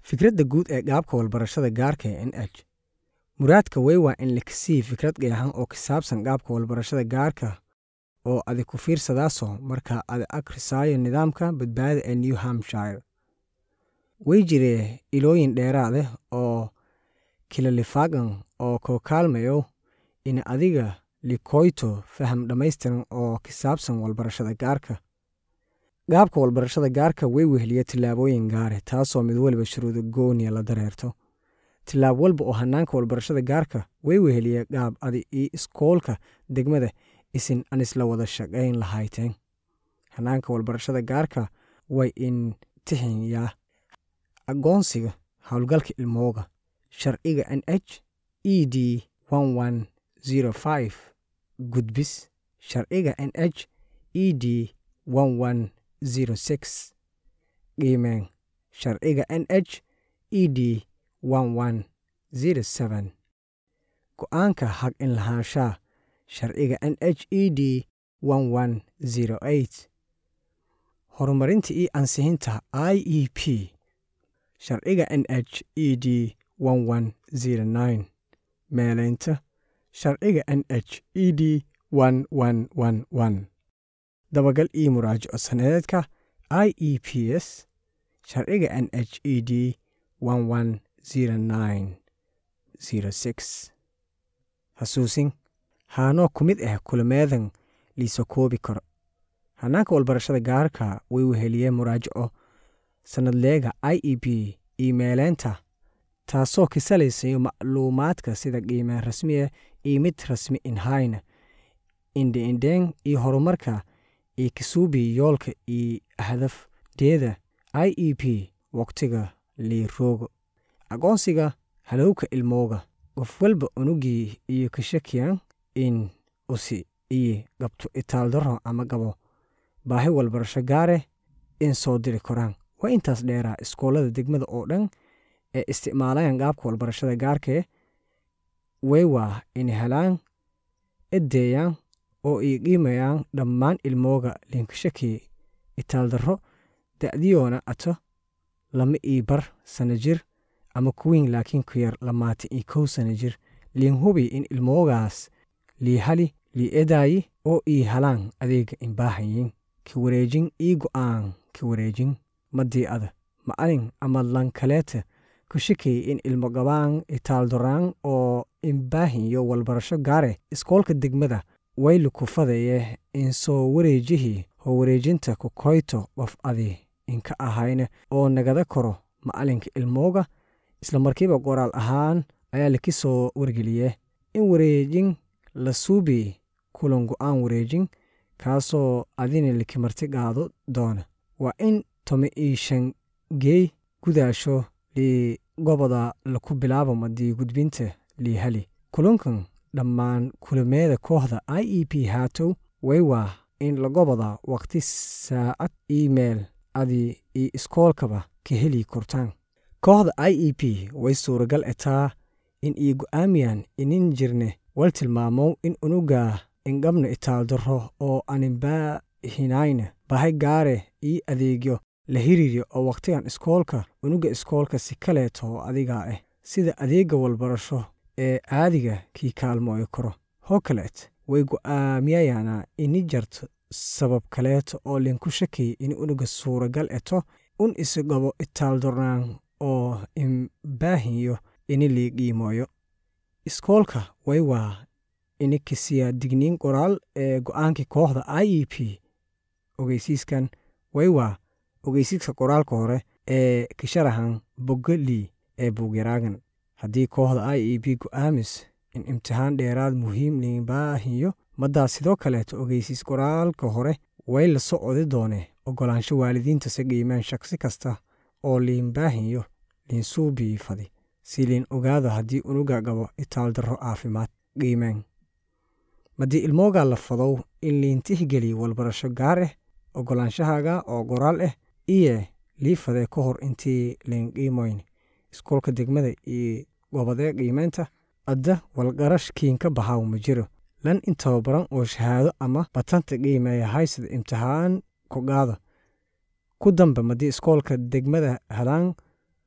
fikradda guud ee gaabka walbarashada gaarka ee n h muraadka wey waa in lakasii fikrad qeexan oo ka saabsan gaabka walbarashada gaarka oo adi ku fiirsadaaso marka adi akhrisaayo nidaamka badbaada ee new hampshire way jiree ilooyin dheeraadeh oo kilalifaagan oo koo kaalmayo in adiga likoyto faham dhammaystiran oo ka saabsan walbarashada gaarka gaabka walbarashada gaarka way weheliya tillaabooyin gaare taasoo mid weliba shuruudo gooniya la dareerto tillaab walba oo hanaanka walbarashada gaarka way weheliya gaab adi iyo iskoolka degmada isin an isla wada shaqayn lahayteen hanaanka walbarashada gaarka way in tixinyaa aqoonsiga howlgalka ilmooga sharciga n h e d gudbis sharciga n h e d qiimeen sharciga n h e d go-aanka xaq in lahaanshaa sharciga n h e d horumarinta iyo ansixinta i e p sharciga n h e d meelaynta sharciga n h e d dabagal iyo muraajaco sanadeedka i e p s sharciga n h e d xasuusin haanoo ku mid ah kulameedan liisa koobi karo hanaanka walbarashada gaarka way weheliyeen muraajaco sanadleega i e b iyo meeleynta taasoo ka salaysayo macluumaadka sida qiimeen rasmiya iyo mid rasmi inhayna indhe-indheen iyo horumarka iyo kasuubi yoolka iyo hadafdeeda i e p wakhtiga liiroogo aqoonsiga halowka ilmooga qof walba unugii iyo ka shakiyan in usi iyo qabto itaaldaro ama qabo baahi walbarasho gaare in soo diri koraan waa intaas dheeraa iskoolada degmada oo dhan ee isticmaalayan qaabka walbarashada gaarkee way waa in helaan edeeyaan oo ii qiimayaan dhammaan ilmooga liinkashakii itaaldarro da'diyoona ato lama ii bar sana jir ama kuwiin laakiin ku yar lamaatan iyo kow sana jir liin hubi in ilmoogaas lii hali lii edaayi oo ii halaan adeega inbaahayin ka wareejin ii go'aan ka wareejin madii ada ma'alin ama lankaleeta ku shakay in ilmo qabaan itaaldoraan oo inbaahinyo walbarasho gaare iskoolka degmada wayli ku fadeye in soo wareejihii hoo wareejinta ku koyto qof adi inka ahayna oo nagada koro macalinka ilmooga isla markiiba qoraal ahaan ayaa laki soo wargeliye in wareejin la suubi kulan go'aan wareejin kaasoo adina laki marti qaado doona waa in toma ii shan geey gudaasho lii goboda laku bilaabo madii gudbinta lii hali kulankan dhammaan kulameeda kooxda i e p haatow way waa in lagoboda waqti saacad iimail adi iyo iskoolkaba ka heli kortaan kooxda i e p way suuragal etaa in ii go'aamiyaan inin jirne wal tilmaamow in unuga inqabna itaaldaro oo aninbaahinayna bahay gaare ii adeegyo la hiriiryo oo wakhtigan iskoolka unuga iskoolka si kaleeto oo adigaa ah sida adeegga walbarasho ee caadiga kii kaalmooyi karo hoo kaleet way go'aamiyayaana ini jarto sabab kaleeto oo linku shakay in unuga suuragal eto un isgabo itaaldornaan oo inbaahinyo ini lii qiimooyo iskoolka way waa ini kisiya digniin qoraal ee go'aankii kooxda i e p ogeysiiskan way waa ogeysiiska qoraalka hore ee kisharahan bogga lii ee buugyaraagan haddii kooxda i e b go'aamis in imtixaan dheeraad muhiim liinbaahiyo maddaa sidoo kaleeto ogeysiis qoraalka hore way la socodi doone oggolaansho waalidiinta si qiimeen shaksi kasta oo liinbaahiyo liinsuubii fadi si liin ogaado haddii unuga qabo itaaldarro caafimaad qiimeen maddii ilmoogaa la fadow in liintixgeliy walbarasho gaar ah oggolaanshahaaga oo qoraal ah iye lii fadee ka hor intii liin qiimoyn iskoolka degmada iyo gobodee qiimeynta adda walqarash kiinka baxaaw ma jiro lan in tababaran oo shahaado ama batanta qiimeeya haysada imtixaan ku qaada ku dambe maddii iskoolka degmada helaan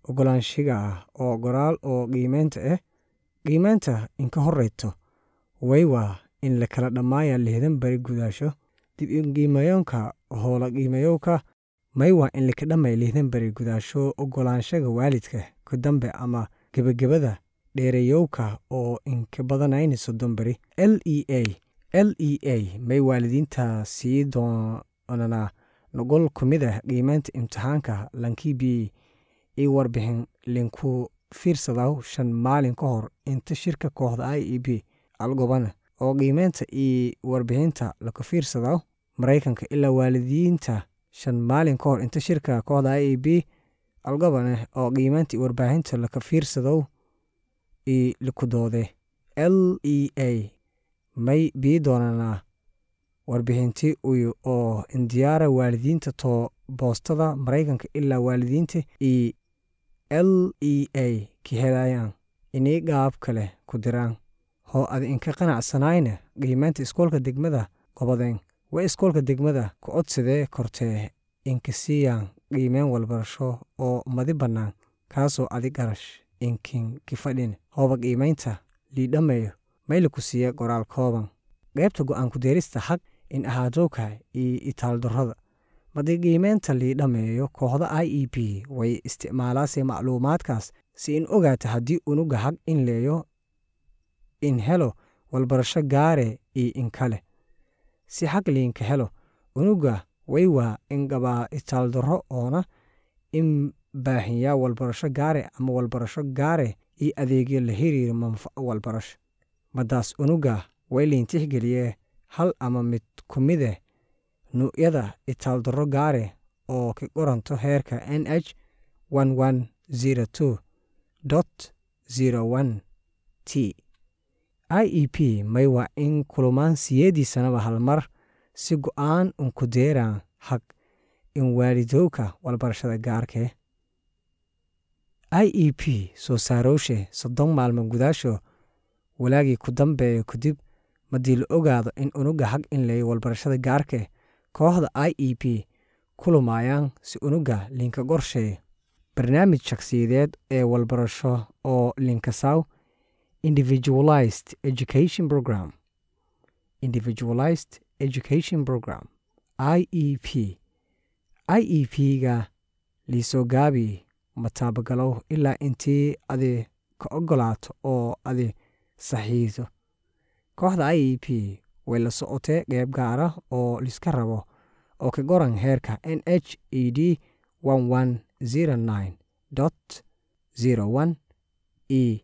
ogolaanshiga ah oo qoraal oo qiimeynta ah qiimeynta inka horeyto way waa in lakala dhammaaya lihdan beri gudaasho dib inqiimayoonka hoola qiimayowka may waa in laka dhammay lihdan beri gudaasho ogolaanshaga waalidka ka dambe ama gebagabada dheerayowka oo inka badanayni soddon beri l e a l e a may waalidiinta sii doonanaa noqol ku mid ah qiimeynta imtixaanka lankibi io warbixin linku fiirsadaw shan maalin ka hor inta shirka kooxda i e b algobana oo qiimeynta iyo warbixinta laka fiirsadaw maraykanka ilaa waalidiinta shan maalin ka hor inta shirka kooxda i e b algobana oo qiimeynta iyo warbaahinta laka fiirsadow io likudoode l e a may bii doonanaa warbixinti uyu oo indiyaara waalidiinta too boostada maraykanka ilaa waalidiinta iyo l e a ka helayaan inay gaab kale ku diraan hoo ad inka qanacsanayna qiimeynta iskoolka degmada qobadeen way iskoolka degmada ku codsadee kortee inka siiyaan qiimeyn walbarasho oo madi bannaan kaasoo adi garash inkin kifadhin hooba qiimeynta liidhammayo maylaku siiya qoraal kooban qaybta go'aanku deerista xaq in ahaadowka iyo itaaldarrada madi qiimeynta liidhammeeyo kooxda i e b way isticmaalaasee macluumaadkaas si in ogaata haddii unuga xaq in leeyo in helo walbarasho gaare iyo in kale si xaq liinka helo unuga way waa in qabaa itaaldarro oona in baahinyaa walbarasho gaare ama walbarasho gaare iyo adeegyo la xiriira manfaco walbarasho madaas unuga way liintixgeliyee hal ama mid ku mideh nuucyada itaaldarro gaare oo ka qoranto heerka n h t i e p may waa in kulumaan siyeedii sanaba halmar si go'aan unku deeraan haq in waalidowka walbarashada gaarkee i e p soo saarowshe soddon maalmo gudaasho walaagii ku dambeeyo kadib madii la ogaado in unuga xaq in leeyo walbarashada gaarke kooxda i e p kulumaayaan si unuga linka qorsheeyo barnaamij shakhsiyadeed ee walbarasho oo linkasaw individualized education program individualized education program i e p i e p ga liisoo gaabi mataabagalow ilaa intii adi ka ogolaato oo adi saxiiso kooxda i e p way la socotee qeyb gaara oo liska rabo oo ka qoran heerka n h e d e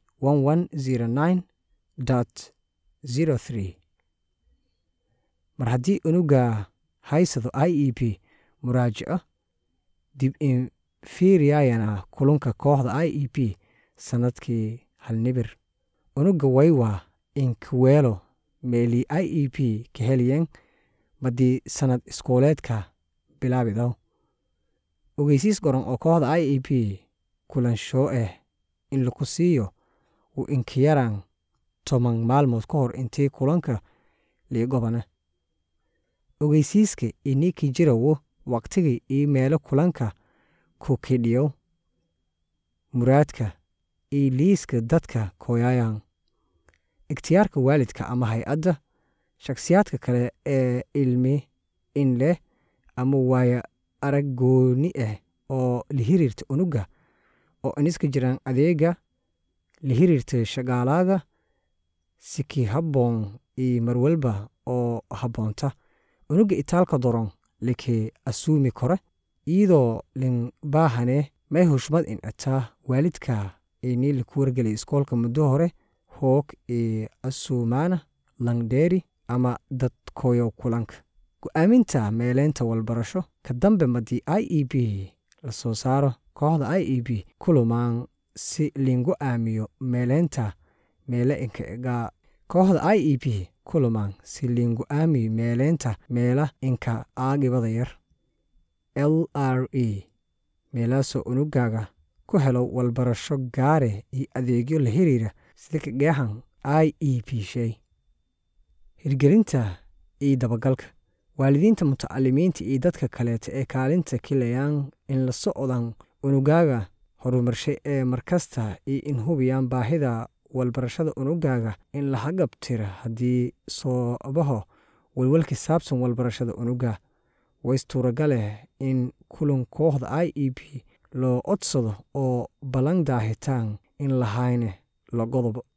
mar haddii unuga haysado i e p muraajaco dib in fiiriyayana kulunka kooxda i e p sannadkii halnibir unuga waywaa inkaweelo meelii i e p ka heliyeen madii sannad iskooleedka bilaabidaw ogeysiis qoran oo kooxda i e p kulanshoo ah in laku siiyo wuu inkayaraan toban maalmood ka hor intii kulanka liigobana ogeysiiska iniki jirawo waqtigii iyo meelo kulanka ku kidhiyow muraadka iyo liiska dadka kooyayaan ikhtiyaarka waalidka ama hay-adda shakhsiyaadka kale ee ilmi in leh ama waaya arag gooni ah oo la xiriirta unuga oo iniska jiraan adeega la xiriirta shaqaalaaga siki habboon iyo marwalba oo habboonta unuga itaalka doron liki asuumi kore iyadoo lin baahane may hushmad in ataa waalidka ini laku wargelay iskoolka muddo hore hoog iyo asuumaana langdheeri ama dad koyow kulanka go-aaminta meeleynta walbarasho ka dambe madii i e b la soo saaro kooxda i e b kulumaan si lingu aamiyo meeleynta meele inka kooxda i e b kulumaan si lingu aamiyo meeleynta meela inka aagibada yar l r e meelaasoo unugaaga ku helo walbarasho gaare iyo adeegyo la xiriira sida ka geexan i e p shay hirgelinta iyo dabagalka waalidiinta mutacalimiinta iyo dadka kaleeta ee kaalinta kilayaan in la socdaan unugaaga horumarshe ee markasta iyo in hubiyaan baahida walbarashada unugaaga in la hagabtira haddii soobaho walwalki saabsan walbarashada unuga waystuuragaleh in kulan kooxda i e b loo codsado oo ballan daahitaan in lahayne la godobo